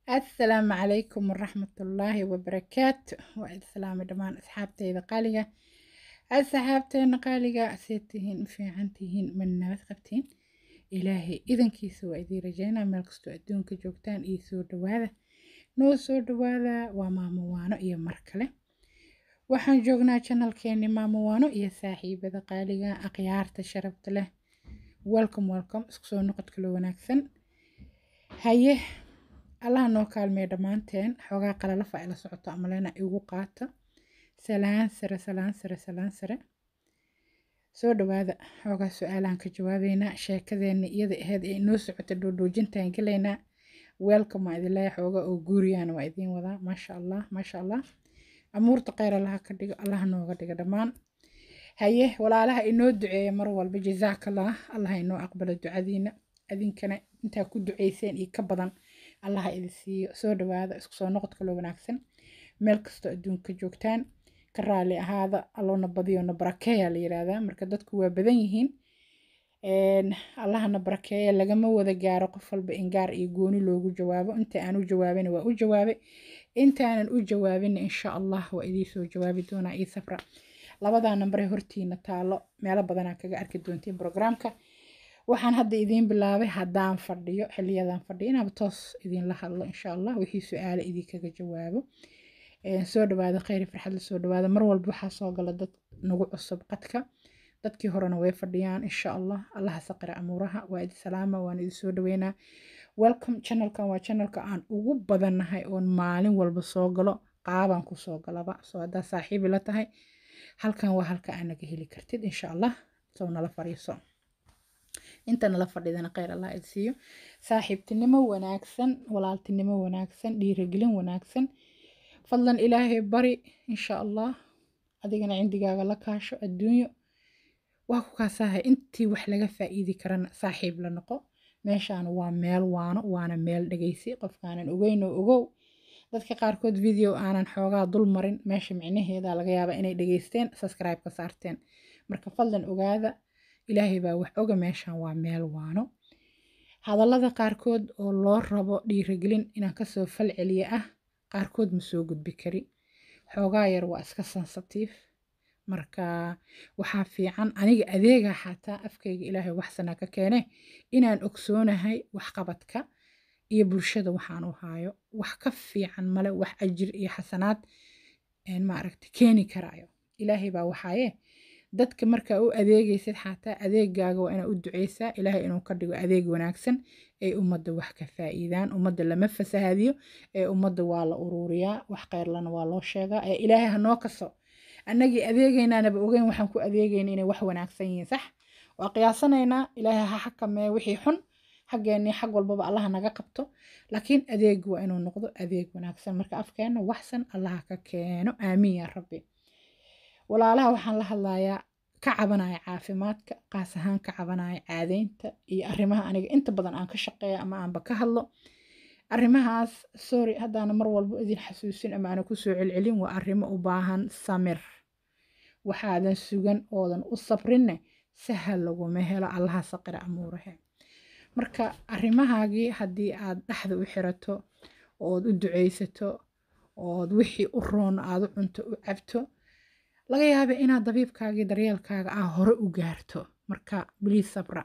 asalaamu calaykum waraxmatullaahi wabarakaatu waa id salaamay dhammaan asxaabteyda qaaliga asxaabteena qaaliga see tihiin u fiican tihiin ma nabad qabtiin ilaahay idankiisa waa idiin rajeynaa meel kastoo adduunka joogtaan iyo soo dhawaada noo soo dhawaada waa maamo waano iyo mar kale waxaan joognaa janalkeeni maamo waano iyo saaxiibada qaaliga akhyaarta sharafta leh welcome welcome isku soo noqod kalo wanaagsan haye allaha noo kaalmeeya dhammaanteen xoogaa qalalafa ay la socoto amalena igu qaata salaan sare salaan sare salaan sare soo dhawaada xoogaa su-aalaan ka jawaabeynaa sheekadeena iyada aheyd ee inoo socota dhoodhoojintaan gelaynaa welcome waa idin leeya xoogaa oo guuriyaan waa idiin wadaa maasha allah maasha allah amuurta kheyr allaha ka dhigo allaha nooga dhiga dhammaan haye walaalaha inoo duceeya mar walba jazaakallah allaha inoo aqbalo ducadiina adinkana intaa ku duceyseen iyo ka badan allaha idin siiyo soo dhawaada isku soo noqod kaloo wanaagsan meel kastoo adduunka joogtaan ka raali ahaada alloona badiyo na barakeeya la yiraahdaa marka dadku waa badan yihiin allahana barakeeya lagama wada gaaro qof walba in gaar iyo gooni loogu jawaabo inta aan u jawaabin waa u jawaabay intaanan u jawaabin insha allah waa idiin soo jawaabi doonaa io safra labadaa nambar ee hortiina taalo meelo badanaa kaga arki doontiin programka waxaan hadda idiin bilaabay haddaan fadhiyo xiliyadan fadhiyo inaaba toos idiinla hadlo insha allah wixii su-aale idinkaga jawaabo soo dhawaada kheyri farxadla soo dhawaada mar walba waxaa soo gala dad nagu cusub qadka dadkii horena way fadhiyaan insha allah allaha saqira amuuraha waa idi salaama waan idin soo dhaweynaa welcome channelkan waa channelka aan ugu badannahay oon maalin walba soo galo qaabaan kusoo galaba soo haddaa saaxiibi la tahay halkan waa halka aa naga heli kartid insha allah soo nala fariiso inta nala fadhidana kheyr allah id siiyo saaxiibtinimo wanaagsan walaaltinimo wanaagsan dhiirigelin wanaagsan fadlan ilaahay bari insha allah adigana cindigaaga la kaasho adduunyo waa ku kaasahay intii wax laga faa'iidi karana saaxiib la noqo meeshaan waa meel waano waana meel dhegeysi qofkaanan ogeynoo ogow dadka qaarkood video aanan xoogaa dul marin meesha micnaheeda laga yaaba inay dhegeysteen subscribe ka saarteen marka fadlan ogaada ilaahay baa wax oga meeshaan waa meel waano hadallada qaarkood oo loo rabo dhiirigelin inaan kasoo fal celiya ah qaarkood ma soo gudbi kari xoogaa yar waa iska sensatiif marka waxaa fiican aniga adeega xataa afkayga ilaahay waxsanaa ka keene inaan ogsoonahay waxqabadka iyo bulshada waxaan u haayo wax ka fiican male wax ajir iyo xasanaad maaragta keeni karaayo ilaahay baa waxaaye dadka markaa u adeegaysid xataa adeegaaga waa inaa u duceysaa ilaahay inuu ka dhigo adeeg wanaagsan ee ummadda wax ka faa'iidaan ummadda lama fasahaadiyo ee ummadda waa la uruuriyaa wax kheyrlana waa loo sheegaa ee ilaahay hanoo kaso annagii adeegaynaanaba ogeyn waxaan ku adeegayna inay wax wanaagsan yihiin sax waa qiyaasanaynaa ilaahay ha xakamee wixii xun xaggeenii xag walbaba allaha naga qabto laakiin adeegu waa inuu noqdo adeeg wanaagsan marka afkeenna waxsan allaha ka keeno aamiin yaa rabbi walaalaha waxaan la hadlayaa ka cabanaya caafimaadka qaas ahaan ka cabanaya caadaynta iyo arrimaha aniga inta badan aan ka shaqeeya ama aanba ka hadlo arrimahaas sorry haddaana mar walba idin xasuusin ama aana kusoo celcelin waa arrimo u baahan samir waxaadan sugan oodan u sabrinne sahal laguma helo allaha saqira amuurahe marka arrimahaagii haddii aad dhexda u xirato ood u duceysato ood wixii u roon aad u cunto u cabto laga yaaba inaad dabiibkaagii daryeelkaaga ah hore u gaarto marka bliis sabra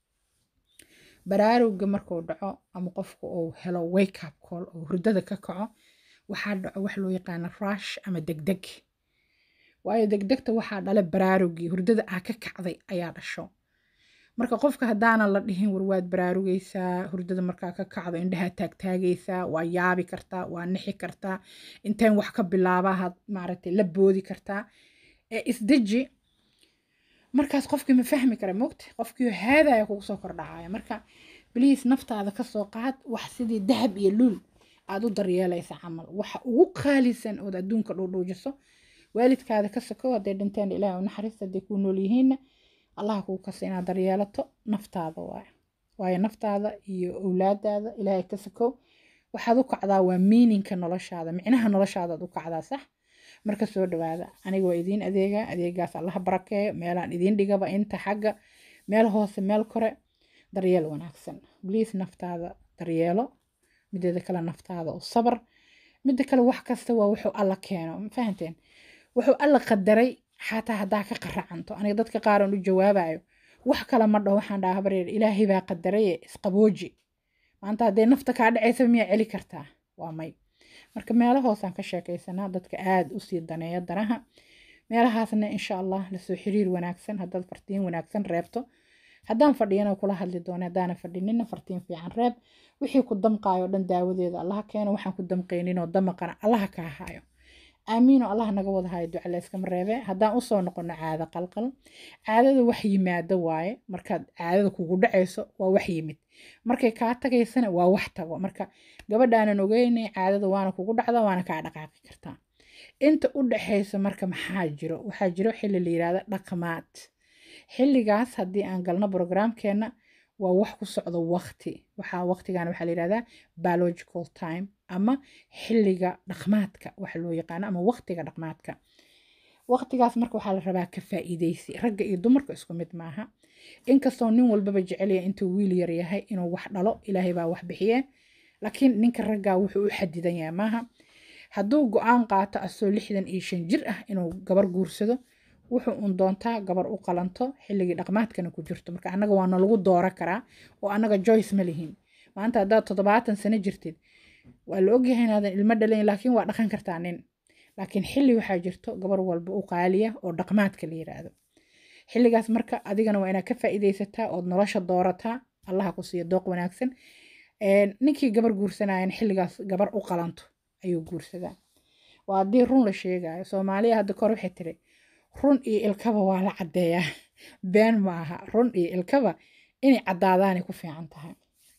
baraarugga markuu dhaco ama qofku uu helo wake up call oo hurdada ka kaco waxaa dhaco wax loo yaqaano rush ama degdeg waayo degdegta waxaa dhale baraaruggii hurdada aa ka kacday ayaa dhasho marka qofka haddaanan la dhihin war waad baraarugaysaa hurdada markaa ka kacdo indhahaa taagtaagaysaa waa yaabi kartaa waa nixi kartaa inteen wax ka bilaabahaad maaragtay la boodi kartaa ee isdeji markaas qofkii ma fahmi kara mogta qofkii haadaya kugu soo kordhacaya marka bliis naftaada kasoo qaad wax sidii dahab iyo luul aad u daryeelaysa camal waxa ugu qaalisan ood adduunka dhuudhuujiso waalidkaada ka sokow hadday dhinteen ilaahay u naxariista hadday kuu nool yihiinna allaha kuu kasa inaad daryeelato naftaada waayo waayo naftaada iyo owlaadaada ilaahay ka sokow waxaad u kacdaa waa miininka noloshaada micnaha noloshaadaad u kacdaa sax marka soo dhawaada aniga waa idiin adeega adeegaas allaha barakeeyo meelaan idiin dhigaba inta xagga meel hoose meel kore daryeel wanaagsan bliis naftaada daryeelo mideeda kale naftaada u sabar midda kale wax kasta waa wuxuu alla keeno ma fahanteen wuxuu alla qadaray xataa haddaa ka qaracanto aniga dadka qaaran u jawaabayo wax kale ma dhaho waxaan dhaha habareer ilaahay baa qadaraye isqabooji maanta hadday nafta kaa dhacaysa miyaa celi kartaa waa may marka meelahoosaan ka sheekaysanaa dadka aada usii daneeya danaha meelahaasna insha allah lasoo xiriir wanaagsan haddaad fartiin wanaagsan reebto haddaan fadhiyana kula hadli doona haddaana fadhinina fartiin fiican reeb wixii ku damqaayo dhan daawadeeda allaha keeno waxaan ku damqayninoo damaqana allaha kaa haayo aamiino allah naga wada hayo duca layskama reebe haddaan usoo noqono caado qalqal caadada wax yimaado waaye markaad caadada kugu dhacayso waa wax yimid markay kaa tagaysana waa wax tago marka gabadhaanan ogeynay caadada waana kugu dhacda waana kaa dhaqaaqi kartaa inta u dhaxaysa marka maxaa jiro waxaa jiro xilli la yirahda dhaqmaad xilligaas haddii aan galno brograamkeena waa wax ku socdo waqti waxaa waqtigan waxaa la yirahdaa biological time ama xilliga dhaqmaadka waxa loo yaqaano ama waqtiga dhaqmaadka waqtigaas marka waxaa la rabaa ka faa'iidaysi ragga iyo dumarka isku mid maaha inkastoo nin walbaba jecelya intuu wiil yar yahay inuu wax dhalo ilaahay baa wax bixiye laakiin ninka raggaa wuxuu u xadidan yahay maaha hadduu go-aan qaato asoo lixdan iyo shan jir ah inuu gabar guursado wuxuu un doontaa gabar u qalanto xilligii dhaqmaadkana ku jirto marka annaga waa nalagu dooro karaa oo annaga joyce ma lihin maanta haddaad toddobaatan sano jirtid waa la ogyahay inaadan ilmo dhalayn laakiin waa dhaqan kartaa nin laakiin xilli waxaa jirto gabar walba u qaaliya oo dhaqmaadka la yiraahdo xilligaas marka adigana waa inaad ka faa'iidaysataa ood nolosha doorataa allaha ku siiya dooq wanaagsan ninkii gabar guursanayan xilligaas gabar u qalanto ayuu guursadaa waa haddii run la sheegayo soomaaliya hadda kor waxay tiri run iyo ilkaba waa la caddeeyaa been ma aha run iyo ilkaba inay caddaadaanay ku fiican tahay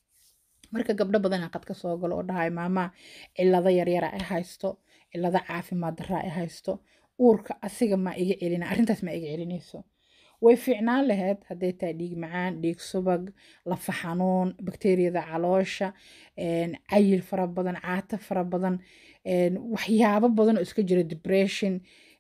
marka gabdho badanaa qad ka soo galo oo dhahay maamaa cillado yaryara ay haysto cillado caafimaad darra ay haysto uurka asiga ma iga celina arrintaas ma iga celinayso way fiicnaan lahayd hadday tahay dhiig macaan dhiig subag lafa xanuun bakteeriyada caloosha cayil fara badan caato fara badan waxyaabo badan oo iska jira depression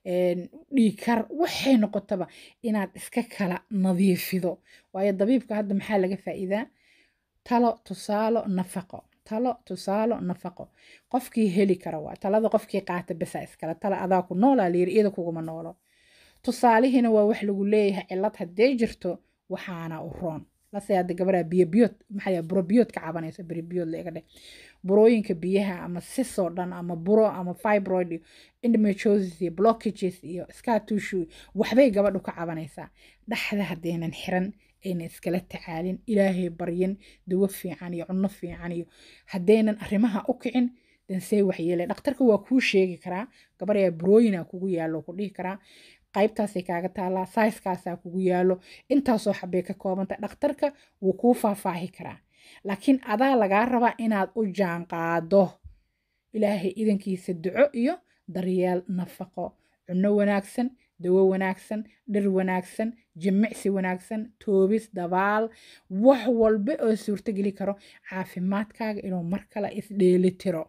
dhiikar waxay noqotaba inaad iska kala nadiifido waayo dabiibka hadda maxaa laga faa'iidaa talo tusaalo nafaqo talo tusaalo nafaqo qofkii heli kara waa talada qofkii qaata besa iskale tala adaa ku noolaa layiri iyada kuguma noolo tusaalihiina waa wax lagu leeyahay cillad haddee jirto waxaana u roon lase hadda gabadha biyo biyood maxaa burobiyood ka cabanayso beribiyood la iga dheh burooyinka biyaha ama sisoo dhan ama buro ama fibroid iyo endometriosis iyo blockages iyo scatushu waxbay gabadhu ka cabanaysaa dhaxda haddaynan xiran ayna iskala tacaalin ilaahay baryin dawo fiican iyo cunno fiican iyo haddaynan arrimaha u kicin dansee waxyeele dhakhtarka waa kuu sheegi karaa gabar ayaa burooyina kugu yaallo ku dhihi karaa qaybtaasay kaaga taallaa saiskaasaa kugu yaallo intaasoo xabay ka koobanta dhakhtarka wuu kuu faahfaahi karaa laakiin adaa lagaa rabaa inaad u jaanqaado ilaahay idankiisa duco iyo daryeel nafaqo cunno wanaagsan dawo wanaagsan dhir wanaagsan jimicsi wanaagsan toobis dabaal wax walba oo suurtogeli karo caafimaadkaaga inuu mar kale isdheelitiro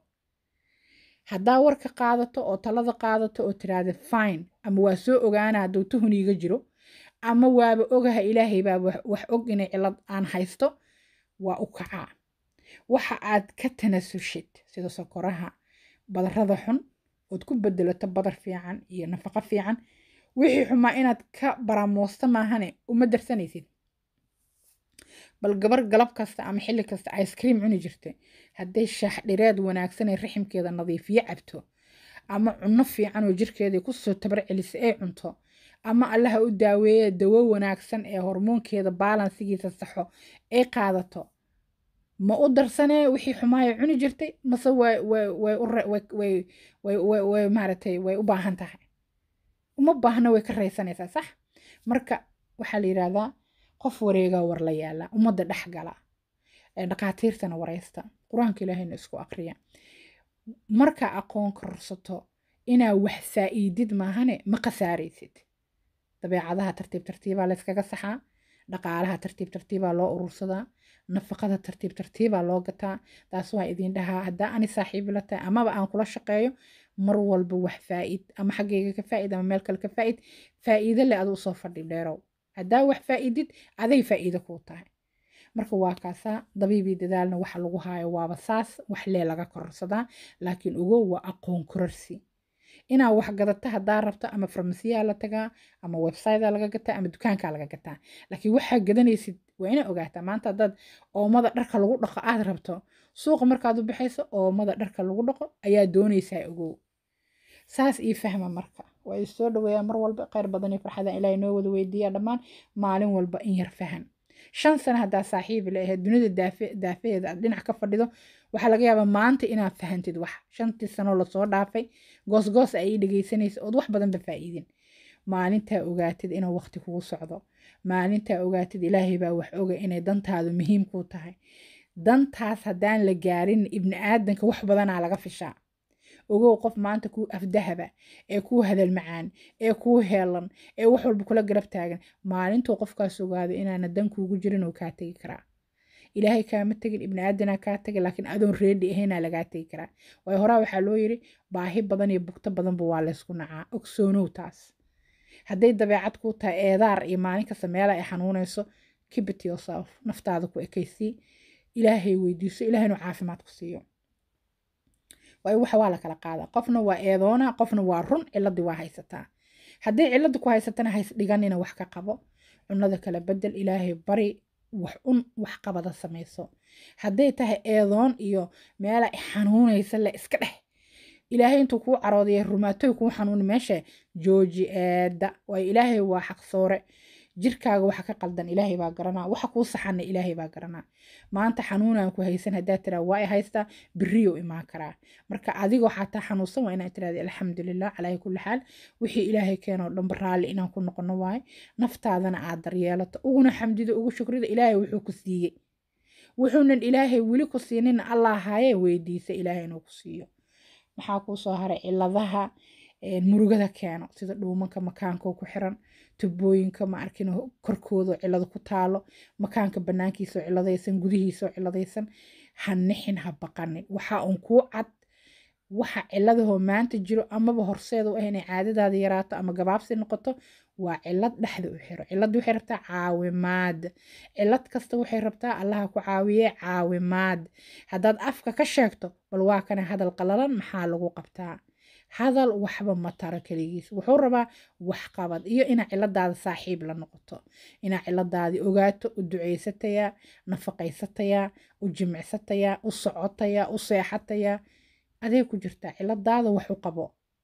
haddaa warka qaadato oo talada qaadato oo tiraahda fine ama waa soo ogaana hadduu tuhun iiga jiro ama waaba ogaha ilaahay baa wax og inay cillad aan haysto waa u kacaa waxa aad ka tanasushid sida sokoraha badarada xun ood ku bedelato badar fiican iyo nafaqo fiican wixii xumaa inaad ka baramoosto maahane uma darsanaysid bal gabar galab kasta ama xilli kasta ice cream cuni jirtay hadday shaax dhireed wanaagsan ee raximkeeda nadiifiyo cabto ama cunno fiican oo jirkeeda kusoo tabar celisa ay cunto ama allaha u daaweeye dawo wanaagsan ee hormoonkeeda baalansigiisa saxo ay qaadato ma u darsanee wixii xumaaya cuni jirtay mase way maaragtay way u baahan tahay uma baahna way ka raysanaysaa sax marka waxaa la yidhaahdaa qof wareegaa war la yaala ummadda dhex gala dhaqaatiirtana waraysta qur-aanka ilaahayna isku aqriya marka aqoon kororsato inaa wax faa'iidid maahane ma khasaaraysid dabeecadaha tartiib tartiibaa layskaga saxaa dhaqaalaha tartiib tartiibaa loo urursadaa nafaqada tartiib tartiibaa loo gataa taas waa idin dhahaa haddaa ani saaxiibi la tahay amaba aan kula shaqeeyo mar walba wax faa'id ama xaggayga ka faa'id ama meel kale ka faa'id faa'iido le adu usoo fadhi dheerow haddaa wax faa'idid aday faa'iido kuu tahay marka waa kaasaa dabiibii dadaalna waxa lagu haayo waaba saas wax lee laga kororsadaa laakiin ogow waa aqoon kororsi inaa wax gadata haddaa rabto ama farmasiyaa la tagaa ama websitea laga gataa ama dukaankaa laga gataa laakiin waxaa gadanaysid waa inaa ogaataa maanta haddaad oomada dharka lagu dhaqo aad rabto suuqa markaad u baxayso oomada dharka lagu dhaqo ayaa doonaysaa ogow saas ii fahma marka waa i soo dhaweeyaa mar walba kheyr badan iyo farxadan ilaahay noo wada weydiiya dhammaan maalin walba in yar fahan shan sano haddaa saaxiibi la ahayd dunida daafaheeda aad dhinac ka fadhido waxaa laga yaabaa maanta inaad fahantid wax shantii sanoo lasoo dhaafay goosgoos ay ii dhegaysanaysa ood wax badanba faa'iidin maalintaa ogaatid inuu waqti kugu socdo maalintaa ogaatid ilaahay baa wax oga inay dantaadu muhiim kuu tahay dantaas haddaan la gaarin ibni aadanka wax badanaa laga fishaa ogow qof maanta kuu afdahaba ee kuu hadal macaan ee kuu heelan ee wax walba kula garab taagan maalintuu qofkaas ogaado inaana dan kuugu jirin oo kaa tegi karaa ilaahay kaama tegin ibni aadanaa kaa tegin laakiin adoon reedi ahaynaa lagaa tegi karaa waayo horaa waxaa loo yiri baahi badan iyo bugto badanba waa laysku nacaa ogsoonow taas hadday dabeecad kuu tahay eedaar iyo maalin kasta meela ay xanuunayso kibit yourself naftaada ku ekaysii ilaahay weydiiso ilahay inuu caafimaad ku siiyo waayo waxa waa la kala qaadaa qofna waa eedoona qofna waa run ciladii waa haysataa hadday cilada ku haysatana hays dhiganina wax ka qabo cunada kala bedel ilaahay bari wax un wax qabada samayso hadday tahay eedoon iyo meela xanuunaysa le iska dheh ilaahay intuu kuu caroodaya rumaatoy kuu xanuuni meesha jooji eeda waayo ilaahay waa xaqsoore jirkaaga waxa ka qaldan ilaahay baa garanaa waxa kuu saxana ilaahay baa garanaa maanta xanuunaan ku haysan haddaa tiraa waa i haystaa beriyo imaan karaa marka adigoo xataa xanuunsan waa inaad tiraada alxamdulilah calaa kulli xaal wixii ilaahay keenoo dhanba raalli inaan ku noqono waaye naftaadana aad daryeelato uguna xamdido ugu shukrida ilaahay wuxuu ku siiyey wuxuunan ilaahay weli ku siinina allah haayee weydiisa ilaahay inuu ku siiyo maxaa kuu soo haray ciladaha murugada keeno sida dhuumanka makaanko ku xiran tubooyinka ma arkin korkooda cilado ku taalo makaanka banaankiisao ciladaysan gudihiisao ciladaysan ha nixin ha baqanin waxa uun kuu cad waxa ciladahoo maanta jiro amaba horseeda u ah inay caadadaada yaraato ama gabaabsi noqoto waa cilad dhexda u xiro cilad waxay rabtaa caawimaad cilad kasta waxay rabtaa allaha ku caawiye caawimaad haddaad afka ka sheegto bal waa kana hadal qalalan maxaa lagu qabtaa hadal waxba ma taro keligiis wuxuu rabaa waxqabad iyo inaa ciladaada saaxiib la noqoto inaa ciladaadii ogaato u duceysatayaa nafaqaysatayaa u jimicsatayaa u socotayaa u seexatayaa adee ku jirtaa ciladaada wax u qabo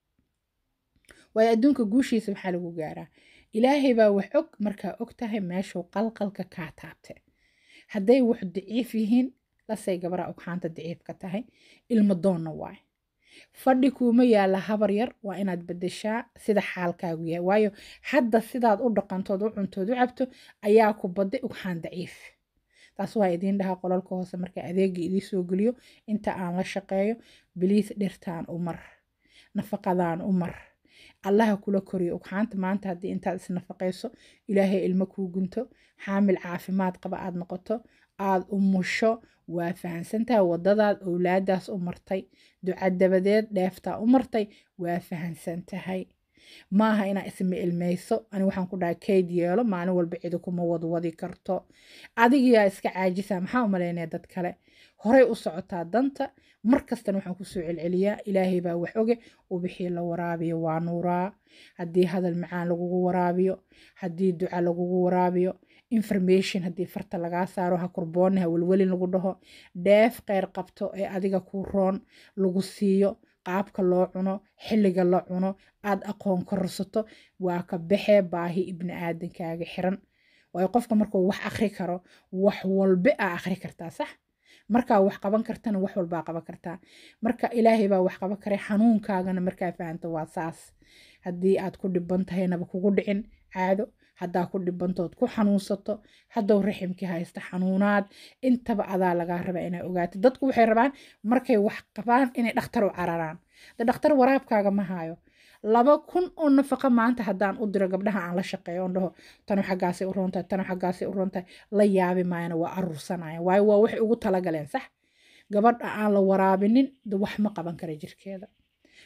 waayo adduunka guushiisa maxaa lagu gaaraa ilaahay baa wax og markaa og tahay meeshuu qalqalka kaa taabte hadday wax daciif yihiin lasay gabaraa ogxaanta daciif ka tahay ilmo doonna waay fadhi kuuma yaalla habar yar waa inaad bedeshaa sida xaalkaagu yahay waayo hadda sidaad u dhaqantood u cuntood u cabto ayaa ku badday ugxaan daciif taas waa idiin dhahaa qolalka hoose marka adeega idii soo geliyo inta aan la shaqeeyo biliis dhirtaan u mar nafaqadaan u mar allaha kula koriyo ugxaanta maanta haddii intaad isnafaqayso ilaahay ilmo kuu gunto xaamil caafimaad qaba aad noqoto aad umusho waa fahansantaha wadadaad owlaadaas u martay duca dabadeed dheeftaa u martay waa fahansan tahay maaha inaa isma ilmayso ani waxaan ku dhahay kayd yeelo maalin walba cidi kuma wadwadi karto adigiyaa iska caajisa maxaa u malaynaya dad kale horay u socotaa danta markastana waxaan kusoo celceliyaa ilaahay baa wax oge ubixii la waraabiyo waa nuuraa haddii hadal macaan lagugu waraabiyo haddii duca lagugu waraabiyo information haddii farta lagaa saaro ha kurboonni ha welwelin lagu dhaho dheef qeyr qabto ee adiga ku roon lagu siiyo qaabka loo cuno xilliga la cuno aad aqoon kororsato waa ka baxee baahi ibni aadankaaga xiran waayo qofka markuu wax akri karo wax walbe aa akri kartaa sax markaa wax qaban kartana wax walbaa qaban kartaa marka ilaahay baa wax qaban karay xanuunkaagana markaa fahanto waa saas haddii aad ku dhiban tahaynaba kugu dhicin caado haddaa ku dhibantood ku xanuunsato haddow raximkii haysta xanuunaad intaba adaa lagaa rabaa inaa ogaato dadku waxay rabaan markay wax qabaan inay dhakhtar u cararaan de dhakhtar waraabkaaga ma hayo laba kun oo nafaqa maanta haddaan u diro gabdhaha aan la shaqeeyo on dhaho tanu xaggaasay u roontahay tanu xaggaasay u roontahay la yaabi maayana waa aruursanaya waayo waa waxay ugu talagaleen sax gabadha aan la waraabinin de wax ma qaban kara jirkeeda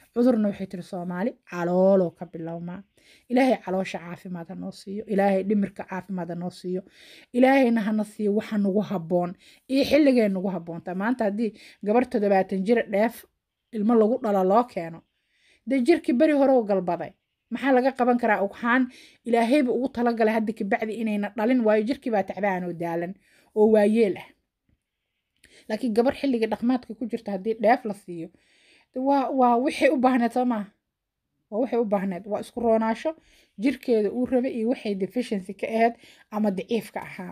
cudurna waxay tiri soomaali calooloo ka bilowmaa ilaahay caloosha caafimaad ha noo siiyo ilaahay dhimirka caafimaad ha noo siiyo ilaahayna hana siiyo waxa nagu habboon iyo xilligay nagu habboontaa maanta haddii gabar toddobaatan jir dheef ilmo lagu dhalo loo keeno dee jirkii beri hore u galbaday maxaa laga qaban karaa ugxaan ilaahayba ugu talagalay hadda kabacdi inayna dhalin waayo jirkii baa tacbaan oo daalan oo waayeel ah laakiin gabar xilliga dhaqmaadka ku jirta haddii dheef la siiyo waa waa wixay u baahneed soo maaha waa waxay u baahneed waa isku roonaasho jirkeeda uu rabay iyo waxay deficiency ka ahayd ama daciifka ahaa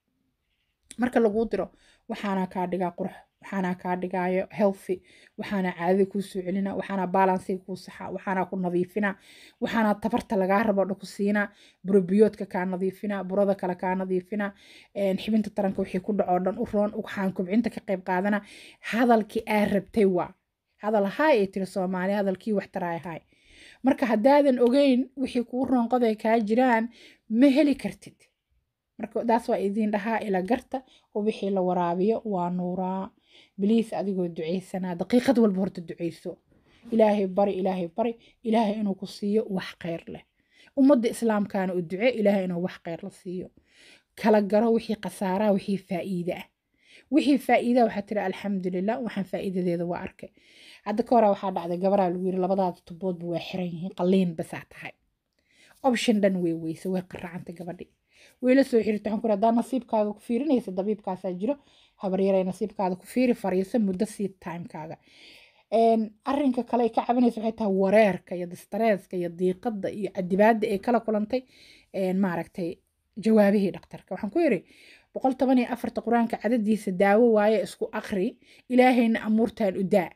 marka laguu diro waxaana kaa dhigaa qurux waxaana kaa dhigaayo healthy waxaana caadada kuu soo celina waxaana balansiga kuu saxa waxaana ku nadiifina waxaana tabarta lagaa rabo dha ku siina burobiyoodka kaa nadiifina burada kale kaa nadiifina xibinta taranka wixii ku dhacoo dhan u roon waxaan kubcinta ka qayb qaadana hadalkii aa rabtay waa hadal haay ay tiri soomaali hadalkii wax taraay haay marka haddaadan ogeyn wixii kuu roonqoday kaa jiraan ma heli kartid marka daas waa idiin dhahaa ila garta oo wixii la waraabiyo waa nuuraa biliis adigoo ducaysanaa daqiiqad walba horta ducayso ilaahay bari ilaahay bari ilaahay inuu ku siiyo wax khayr leh ummadda islaamkaana u duce ilaahay inuu wax khayr la siiyo kala garo wixii khasaaraa wixii faa'iide ah wixii faa'iida waxaa tiri alxamdulilah waxaan faa'iidadeeda waa arkay hadda ka hore waxaa dhacday gabaraa lagu yiri labadaada tuboodba waa xiran yihiin qalliin basaa tahay option dhan way weyse way qaracanta gabadhii wayla soo xiriirta waxaan ku hadaa nasiibkaaga ku fiirinaysa dabiibkaasaa jiro habaryaray nasiibkaada ku fiiri fariisa muddo sii timekaaga arrinka kale ay ka cabanaysa waxay tahay wareerka iyo distareeska iyo diiqada iyo cadibaada ay kala kulantay maaragtay jawaabihii dhaktarka waxaan ku yiri boqol toban iyo afarta qur-aanka cadadiisa daawo waaye isku akri ilaahayna amuurtan u daa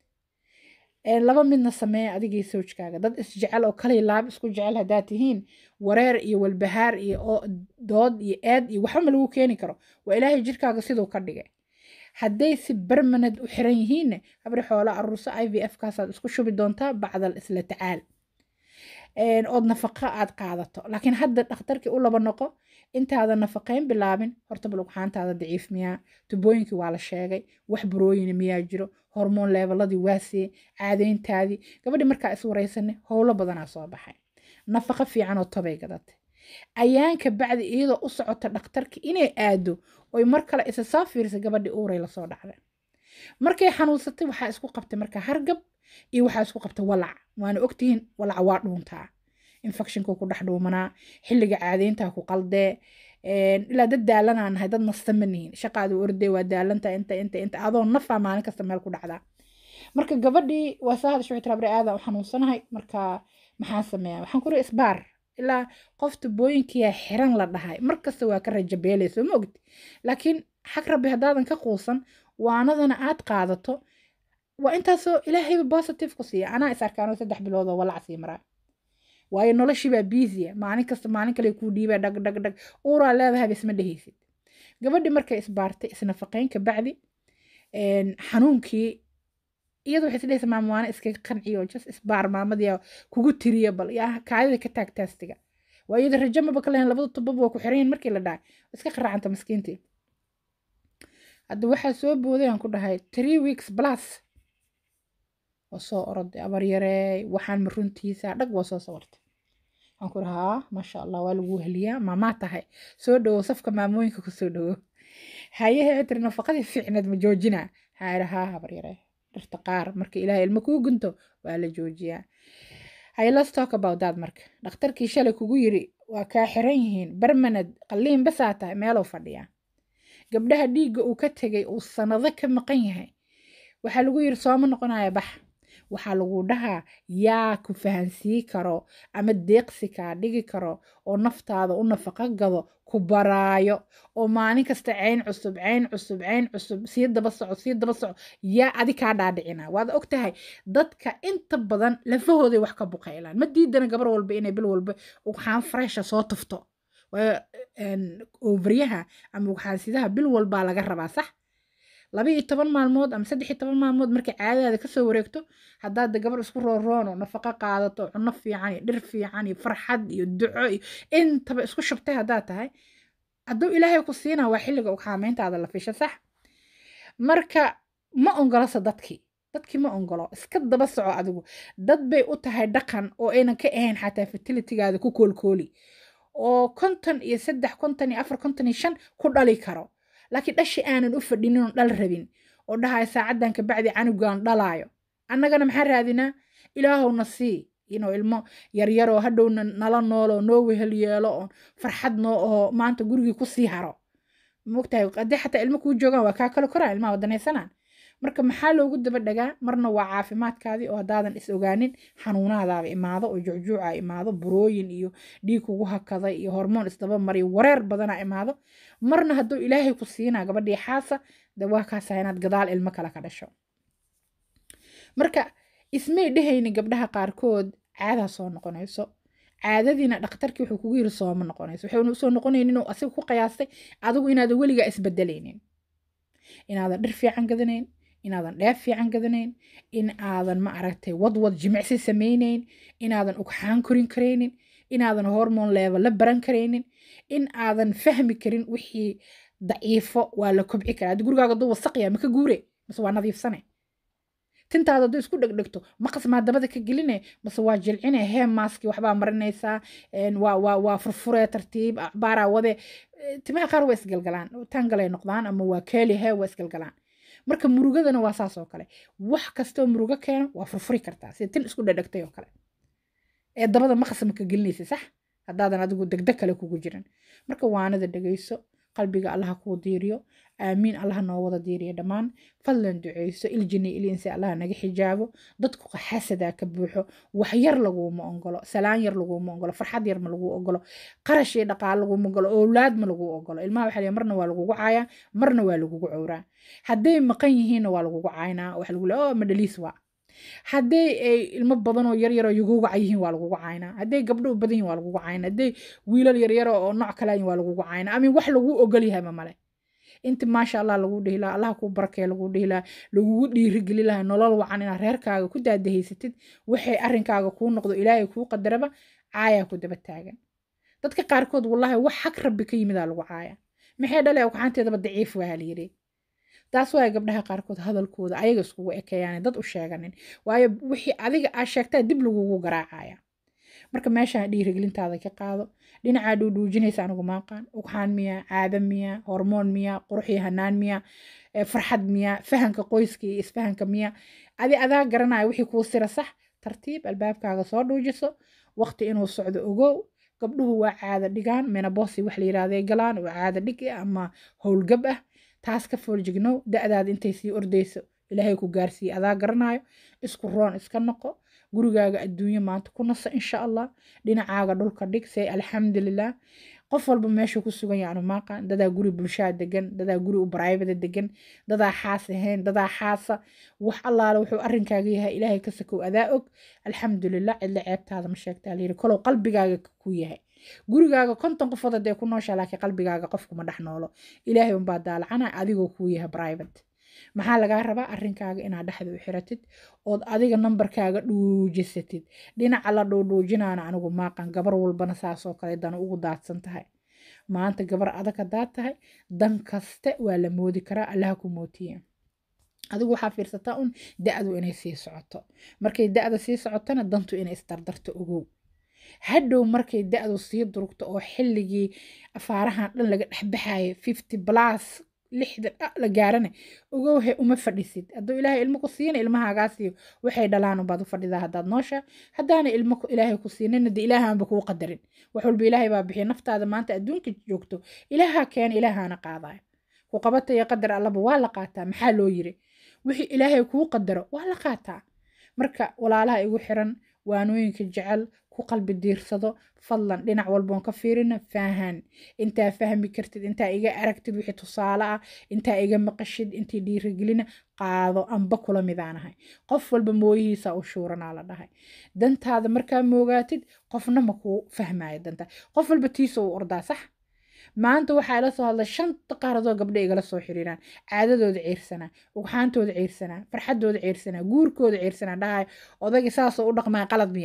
laba midna sameeya adigii sawjkaaga dad isjecel oo kaliya laab isku jecel haddaad tihiin wareer iyo walbahaar iyo dood iyo eed iyo waxba ma lagu keeni karo waa ilaahay jirkaaga siduu ka dhigay hadday si bermaned u xiran yihiinna habri xoolo aruurso i v f kaasaad isku shubi doontaa bacdal isla tacaal ood nafaqo aad qaadato laakiin hadda dhakhtarkii u laba noqo intaada nafaqayn bilaabin horta balugxaantaada daciif miyaa tubooyinkii waa la sheegay wax burooyina miyaa jiro hormoon leebaladii waasiye caadeyntaadii gabadhii markaa is waraysanay howlo badanaa soo baxay nafaqo fiican oo tobay gadatay ayaanka bacdi iyadoo u socota dhakhtarka inay aado oy mar kale isa soo fiirisay gabadhii uuray lasoo dhacday markay xanuunsatay waxaa isku qabtay markaa hargab iyo waxaa isku qabtay walac waana ogtihiin walac waa dhuuntaa infectionku ku dhex dhuumanaa xilliga caadeyntaa ku qaldee ilaa dad daalanaa nahay dad nasta ma nihin shaqaadu ordee waa daalanta inta inta inta adoo nafaa maalin kasta meel ku dhacdaa marka gabadhii waa soo hadasha waxay tiri aada u xanuunsanahay marka maxaan sameeyaa waxaan kuri isbaar ilaa qof tubooyinkiyaa xiran la dhahay markasta waa ka rajabeelayso ma ogti laakiin xag rabbi haddaadan ka quusan waanadana aad qaadato waa intaasoo ilaahayba positive ku siiya anaa is arkaanoo saddex bilood oo walac sii maraa waayo noloshiibaa biisiya maalin kasta maalin kale kuu dhiibaa dhag dhag dhag uuraa leedahayba isma dhehaysid gabadhii markay isbaartay isnafaqayn ka bacdi xanuunkii iyadu waxay isdhehaysa maamwaana iskaga qanciyo just isbaar maamadii kugu tiriya bal yaa kaadida ka taag taastiga waa iyada rajo maba ka lahayn labada tubaba waa ku xiran yihin markii la dhahay iska qaracanta maskiintii hadda waxaa soo booday aan ku dhahay three weeks plus waa soo oroday abaryareey waxaan ma runtiisa dhag waa soo sawartay waxaan ku dhahaa maasha allah waa lagu heliyaa maamaa tahay soo dhowo safka maamooyinka ku soo dhowo haye waxay tiri nafaqadii fiicneed ma joojinaa waxaa idhi haa habaryaree dhirta qaar marka ilaahay ilmo kuu gunto waa la joojiyaa haye let's talk about that marka dhakhtarkii shalay kugu yiri waa kaa xiran yihiin barmanad qalliin basaa tahay meeluu fadhiyaa gabdhaha dhiigga uu ka tegay uu sanado ka maqan yahay waxaa lagu yiri sooma noqonaya bax waxaa lagu dhahaa yaa ku fahansii karo ama deeqsi kaa dhigi karo oo naftaada u nafaqo gado ku baraayo oo maalin kasta cayn cusub cayn cusub cayn cusub sii daba soco sii daba soco yaa adi kaa dhaadhicina waad og tahay dadka inta badan lafahooday wax ka buqaylaan ma diidana gabar walba inay bil walba ugxaan fresha soo tufto overyaha ama ugxaansidaha bil walbaa laga rabaa sax laba iyo toban maalmood ama saddex iyo toban maalmood markay caadadaada kasoo wareegto haddaad gabar isku rooroono nafaqo qaadato cuno fiican iyo dhir fiican iyo farxad iyo duco iyo intaba isku shubtay haddaad tahay hadduu ilaahay ku siinaa waa xilliga ugxaameyntaada la fisho sax marka ma ongolasa dadkii dadkii ma ongolo iska daba soco adigu dad bay u tahay dhaqan oo aynan ka ahayn xataa fertilitygaada ku koolkooli oo konton iyo saddex konton iyo afar konton iyo shan ku dhali karo laakiin dhashi aanan u fadhinin oon dhal rabin oo dhahaya saacaddan kabacdi canugaan dhalaayo annagana maxaa raadinaa ilaahowna sii inuu ilmo yaryaroo hadhowna nala nooloo noo wehel yeelo oon farxad noo oo maanta gurigii kusii haro mogtahay haddii xataa ilmo kuu joogaan waa kaa kale koraan ilmaha wadanaysanaan marka maxaa loogu daba dhagaa marna waa caafimaadkaadii oo haddaadan is ogaanin xanuunaadaaba imaado oo jucjuuca imaado burooyin iyo dhiig kugu hakaday iyo hormoon isdaba mariyo wareer badana imaado marna hadduu ilaahay ku siinaa gabadhii xaasa de waa kaasaa inaad gadaal ilmo kale ka dhasho marka ismay dhehayni gabdhaha qaarkood caadaa soo noqonayso caadadiina dhakhtarkii wuxuu kugu yiri sooma noqonayso waxayna usoo noqonaynin oo asiga ku qiyaastay adigu inaadan weligaa isbedelaynin inaadan dhir fiican gadanayn inaadan dheef fiican gadanayn in aadan ma aragtay wadwad jimicsi samaynayn inaadan ugxaan korin karaynin inaadan hormon level la baran karaynin in aadan fahmi karin wixii daciifo waa la kobci karaa haddii gurigaaga duu wasaqya maka guure mase waa nadiifsane tintaada hadduu isku dhegdhegto maqas maa dabada ka geline mase waa jilcine hee maaski waxbaa marinaysaa waa waa waa furfuree tartiib baaraa wade timaha qaar waa isgalgalaan tangalay noqdaan ama waa keeli hee waa isgalgalaan marka murugadana waa saas oo kale wax kastoo murugo keeno waa furfuri kartaa sida tin isku dhedhegtay oo kale ee dabada maqas ma ka gelinaysa sax haddaadan adigu degdeg kale kugu jiran marka waanada dhegayso qalbiga allaha kuu diiriyo aamiin allaha noo wada diiriyo dhammaan fadlan duceyso iljini ilinsi allaha naga xijaabo dadku xasadaa ka buuxo wax yar laguuma ogolo salaan yar laguuma ogolo farxad yar ma lagu ogolo qarash iyo dhaqaale laguuma ogolo owlaad ma lagu ogolo ilmaha waxa leeyahay marna waa lagugu caayaa marna waa lagugu cowraa hadday maqan yihiinna waa lagugu caynaa waxa lagu leeya oo madhaliis waa hadday ay ilmo badan oo yaryar oo yuguugaca yihiin waa lagugu caynaa hadday gabdho u badan yihin waa lagugu caynaa hadday wiilal yaryar oo nooc kale yihin waa lagugu caynaa amin wax lagu ogol yahayba male inti maasha allah lagu dhihi lahaa allah kuu barakee lagu dhihi lahaa lagugu dhiirigeli lahaa nolol wacan inaad reerkaaga ku daadahaysatid waxay arrinkaaga kuu noqdo ilaahay kuu qadaraba caayaa ku daba taagan dadka qaarkood wallahi wax xag rabbi ka yimidaa lagu caaya maxay dhale ogxaanteedaba daciif waa layidhi taas waaya gabdhaha qaarkood hadalkooda ayaga iskugu ekeeyaan dad u sheeganin waayo wixii adiga aa sheegtaa dib lagugu garaacaya marka meeshaan dhiirigelintaada ka qaado dhinacaa dhuudhuujinaysa anigu maaqaan ugxaan miya caado miya hormoon miya qurux iyo hanaan miya farxad miya fahanka qoyska iyo isfahanka miya adi adaa garanaya wixii kuu sira sax tartiib albaabkaaga soo dhuujiso waqti inuu socdo ogow gabdhuhu waa caado dhigaan menabosi wax la yirahday galaan waa caado dhig ama howlgab ah taas ka fooljignow da-daada intay sii ordayso ilaahay ku gaarsiiye adaa garanayo isku roon iska noqo gurigaaga adduunyo maanta ku naso insha allah dhinacaaga dhulka dhig say alxamdulilah qof walba meeshuu ku sugan yahay anu maaqan dadaa guri bulshaa degan dadaa guri u baraybada degan dadaa xaas ahayn dadaa xaasa wax allaale wuxuu arrinkaaga yahay ilaahay ka sakow adaa og alxamdulilah cidla ceebtaada ma sheegtaa layiri kolow qalbigaaga ku yahay gurigaaga konton qofood hadee ku nooshaa laakiin qalbigaaga qofkuma dhex noolo ilaahay unbaa daalacana adigoo kuu yahay private maxaa lagaa rabaa arrinkaaga inaad dhexda u xiratid ood adiga nambarkaaga dhuujisatid dhinaca la dhuudhuujinaana anigu maaqan gabar walbana saasoo kale dana ugu daadsan tahay maanta gabar adag haddaad tahay dan kaste waa la moodi karaa allaha ku mootiye adigu waxaa fiirsataa un da-du inay sii socoto markay da-da sii socotona dantu inay isdardarto ogow hadhow markay da-du sii durugto oo xilligii afaarahan dhan laga dhexbaxayo fifty plus lixdan la gaarana ogowhe uma fadhisid hadduu ilaahay ilmo ku siina ilmahaagaasiyo waxay dhalaan unbaad u fadhidaa haddaad noosha haddaana ilmo ilaahay ku siinina de ilaahaanba kuu qadarin wax walba ilaahay baa bixiya naftaada maanta adduunka joogto ilaaha keena ilaahaana qaadayo ku qabata iyo qadar allaba waa la qaataa maxaa loo yiri wixii ilaahay kuu qadaro waa la qaataa marka walaalaha igu xiran waanooyinka jecel ku qalbi diirsado fadlan dhinac walboon ka fiirina faahan intaa fahmi kartid intaa iga aragtid wixii tusaale ah intaa iga maqashid intii dhiirigelina qaado amba kula midaanahay qof walba mooyihiisa u shuuranaa la dhahay dantaada markaa moogaatid qofna ma kuu fahmaayo dantaa qof walba tiisa u ordaa sax maanta waxaa ila soo hadlay shanta qaaradoo gabdha igala soo xiriiraan caadadooda ciirsanaa ugxaantooda ciirsanaa farxadooda ciirsanaa guurkooda ciirsanaa dhahay odayga saasoo u dhaqmaa qalad miyaa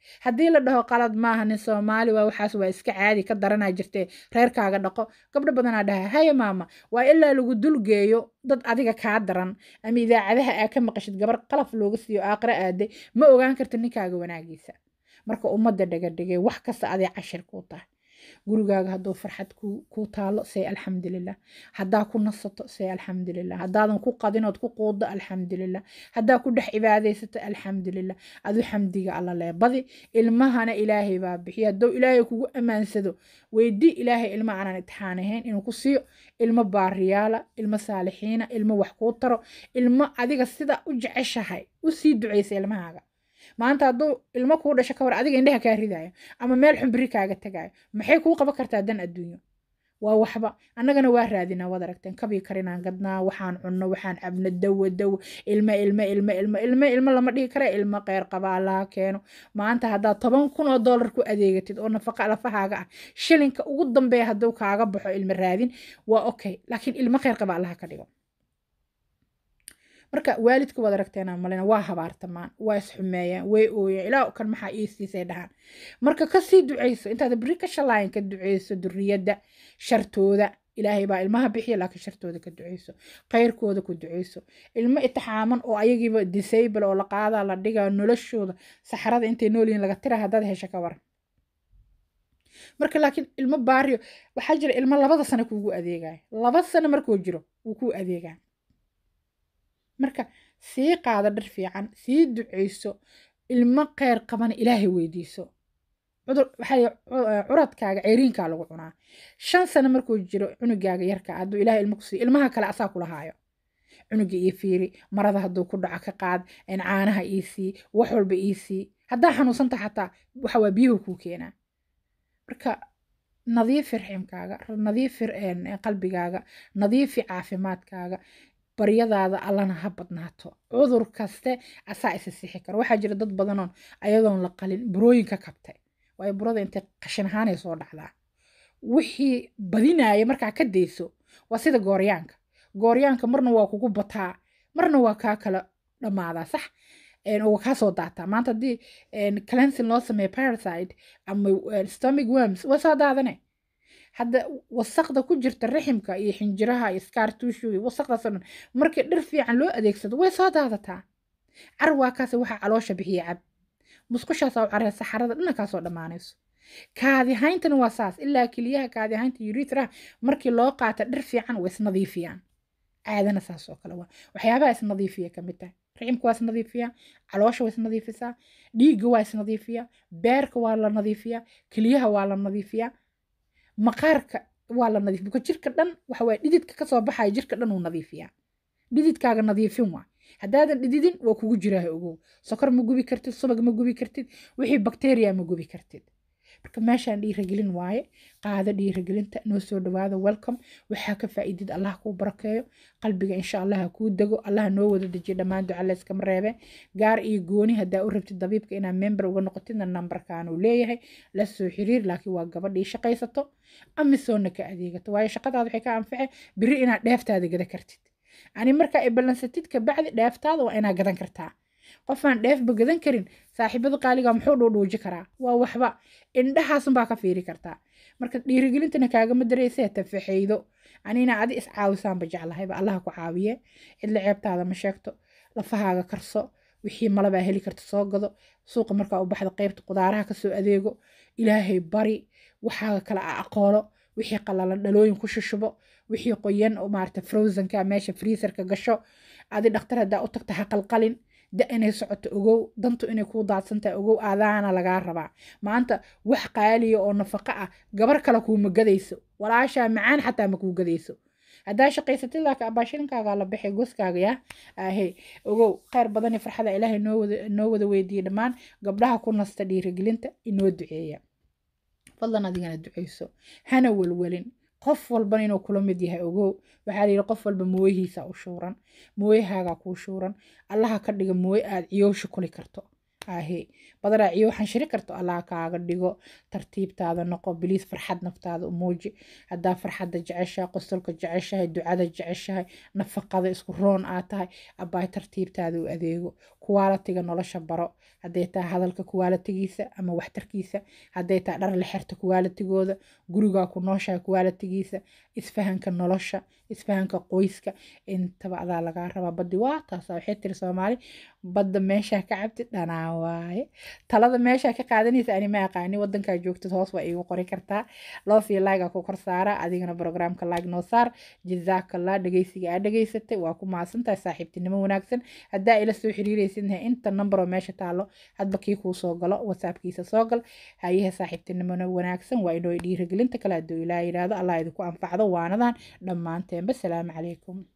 haddii la dhaho qalad maaha nin soomaali waa waxaas waa iska caadi ka daranaa jirtee reerkaaga dhaqo gabdho badanaa dhaha haya maama waa ilaa lagu dulgeeyo dad adiga kaa daran ama idaacadaha aa ka maqashid gabar qalaf looga siiyo aaqiro aaday ma ogaan karta ninkaaga wanaagiisa marka ummadda dhagadhigay wax kasta aday cashir kuu tahay gurigaaga hadduu farxad kuu taalo say alxamdulilah haddaa ku nasato say alxamdulilah haddaadan ku qadinood ku quuddo alxamdulilah haddaa ku dhex cibaadaysato alxamdulilah adu xamdiga alla leebadi ilmahana ilaahay baa bixiya hadduu ilaahay kugu ammaansado weydii ilaahay ilma aanan itixaan ahayn inuu ku siiyo ilmo baariyaala ilmo saalixiina ilmo wax kuu taro ilmo adiga sida u jeceshahay u sii ducaysa ilmahaaga maanta hadduu ilmo kuu dhasho ka war adiga indhaha kaa ridayo ama meel xumbiri kaaga tagayo maxay kuu qaban kartaa dan adduunyo waa waxba annagana waa raadinaa waad aragteen kabii karinaan gadnaa waxaan cunno waxaan cabno dawo dawo ilmo ilmo ilmo ilmo ilmo ilmo lama dhihi kara ilmo qeyr qaba allaha keeno maanta haddaad toban kun oo dollar ku adeegatid oo nafaqa lafahaaga ah shilinka ugu dambeeya hadduu kaaga baxo ilmo raadin waa okay laakiin ilmo qeyr qaba allaha ka dhigo marka waalidka waad aragteena malina waa habaartamaan waa isxumeeyaan way ooyaan ilaa kan maxaa ii siisay dhahaan marka kasii duceyso intaad beri ka shalaayan ka duceyso duriyadda shartooda ilaahay baa ilmaha bixiya laakiin shartooda ka duceyso khayrkooda ku duceyso ilmo itixaaman oo ayagiiba disable oo la qaadaa la dhigaa noloshooda saxarada intay noolyihin laga tira haddaad hesho ka waran marka laakiin ilmo baariyo waxaa jira ilmo labada sano kuugu adeegaya laba sano markuu jiro wuu kuu adeegaa marka sii qaada dhar fiican sii duceyso ilmo kheyr qabana ilaahay weydiiso cudur waxaa curadkaaga ceyriinkaa lagu cunaa shan sano markuu jiro cunugaaga yarka hadduu ilaahay ilmo kusiiyo ilmaha kale asaa kula haayo cunuga ii fiiri marada hadduu ku dhaco ka qaad caanaha ii sii wax walba ii sii haddaa xanuunsanta xataa waxa waa biyuhu kuu keenaa marka nadiifi raximkaaga nadiifi qalbigaaga nadiifi caafimaadkaaga baryadaada allana ha badnaato cudur kaste asaa isa sixi karo waxaa jira dad badanoon ayadoon la qalin burooyin ka kabtay waayo burada intay qashin ahaanay soo dhacdaa wixii badinaaya markaa ka dayso waa sida gooryaanka gooryaanka marna waa kugu bataa marna waa kaa kala dhammaadaa sax waa kaa soo daataa maanta haddii cleansing loo sameeyo parasite ama stomach worms waa soo daadane hadda wasaqda ku jirta raximka iyo xinjiraha iyo scartushu iyo wasaqdaasoo dhan markii dhir fiican loo adeegsado way soo daadataa carwaakaas waxaa caloosha bixiya cab musqushaas oo caree saxarada dhanakaasoo dhammaanayso kaadihayntana waa saas ilaa keliyaha kaadihaynta urethra markii loo qaata dhir fiican way isnadiifiyaan caadana saas oo kale waa waxyaabaha isnadiifiya ka mid tahay riximka waa isnadiifiyaa caloosha waa isnadiifisaa dhiigga waa isnadiifiyaa beerka waa la nadiifiyaa keliyaha waa la nadiifiyaa maqaarka waa la nadiif buka jirka dhan waxa waye dhididka kasoo baxaya jirka dhan uu nadiifiyaa dhididkaaga nadiifin waa haddaadan dhididin waa kugu jiraaha ogow sokor ma gubi kartid subag ma gubi kartid wixii bakteriya ma gubi kartid marka meeshaan dhiiragelin waaye qaado dhiiragelinta noo soo dhawaada welcome waxaa ka faa'iidid allah kuu barakeeyo qalbiga insha allah ha kuu dego allah noo wada dejiyo dhammaan duca layskama reebe gaar iyo gooni haddaa u rabtid dabiibka inaad member uga noqotidna nambarkan uu leeyahay la soo xiriir laakiin waa gabadhii shaqaysato amisoonna ka adeegato waayo shaqadaada waxay ka anface biri inaad dheeftaada gada kartid ani markaa ay ballansatid kabacdi dheeftaada waa inaad gadan kartaa qofaan dheefba gadan karin saaxiibada qaaliga muxuu dhuudhuuji karaa waa waxba indhahaasunbaa ka fiiri kartaa marka dhiirigelintana kaagama dareysee tafaxaydo anina adi iscaawisaanba jeclahayba allaha ku caawiye cidla ceebtaada ma sheegto lafahaaga karso wixii malabaa heli karta soo gado suuqa markaa u baxda qeybta qudaaraha kasoo adeego ilaahay bari waxaaga kale a aqoolo wixii qalalan dhalooyin ku shushubo wixii qoyan oo maarata frozenka meesha freezerka gasho adi dhakhtar haddaa u tagta ha qalqalin da inay socoto ogow dantu inay kuu daadsantahay ogow aadaana lagaa rabaa maanta wax qaaliya oo nafaqo ah gabar kale kuuma gadayso walaashaa macaan xataa ma kuu gadayso haddaa shaqaysatid laakiin abaashilinkaagaa la baxay goskaaga yaa ahe ogow khayr badan iyo farxada ilaahay noo wada noo wada weydiiyey dhammaan gabdhaha ku nasta dhiirigelinta inoo duceeya fadlan adigana duceyso hana welwelin qof walban inuu kula mid yahay ogow waxaa layidhi qof walba mooyihiisa u shuuran mooyahaagaa kuu shuuran allaha ka dhiga mooye aad ciyoosha kuli karto ahe badanaa ciyo xanshiri karto allaha kaaga dhigo tartiibtaada noqo biliis farxad naftaada u muuji haddaa farxadda jeceshahay qosolka jeceshahay ducada jeceshahay nafaqada isku roon aad tahay abbaay tartiibtaada u adeego kuwaalatiga nolosha baro hadday tahay hadalka kuwaalatigiisa ama waxtarkiisa hadday tahay dhar la xirta kuwaalatigooda gurigaa ku nooshaha kuwaalatigiisa isfahanka nolosha isfahanka qoyska intaba adaa lagaa rabaa baddi waa taasa waxay tiri soomaali badda meeshaa ka cabti dhanaa waaye talada meeshaa ka qaadanaysa ani ma aqaani wadankaa joogtid hoos waa iigu qori kartaa loof iyo laaga ku kor saara adigana programka laag noo saar jazaakallah dhegeysiga aa dhegeysatay waa ku mahadsantahay saaxiibtinimo wanaagsan haddaa ila soo xiriiraysidna inta number oo meesha taalo hadba kii kuu soo galo whatsappkiisa soo gal hayaha saaxiibtinimona wanaagsan waa inoo dhiirigelinta kale hadduu ilaa yidhaahdo allah idinku anfacdo waanadan dhammaanteenba salaamu calaykum